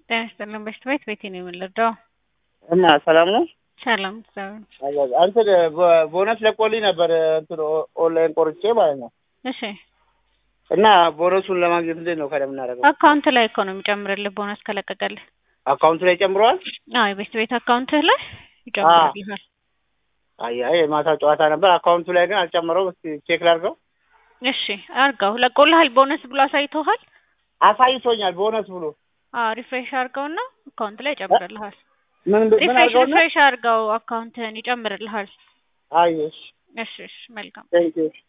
ጤና ይስጥልን በሽታ ቤት ቤቴ ነው የምንረዳው። እና ሰላም ነው። ሰላም እግዚአብሔር እንትን ቦነስ ለቆልኝ ነበር እንትን ኦንላይን ቆርጬ ማለት ነው። እሺ እና ቦነሱን ለማግኘት እንዴት ነው ከደ የምናደርገው? አካውንት ላይ እኮ ነው የሚጨምርልህ ቦነስ ከለቀቀልህ። አካውንቱ ላይ ጨምረዋል? አዎ የቤት ቤት አካውንትህ ላይ ይጨምርልሃል። አይ አይ የማታ ጨዋታ ነበር። አካውንቱ ላይ ግን አልጨመረውም። እስኪ ቼክ ላድርገው። እሺ አርገው ለቆልሃል። ቦነስ ብሎ አሳይቶሃል? አሳይቶኛል ቦነስ ብሎ። አዎ ሪፍሬሽ አርገውና አካውንት ላይ ይጨምርልሃል። ምን ምን ሪፍሬሽ አድርገው ነው? ሪፍሬሽ አርገው አካውንትህን ይጨምርልሃል። አይ እሺ እሺ እሺ መልካም ቴንክ ዩ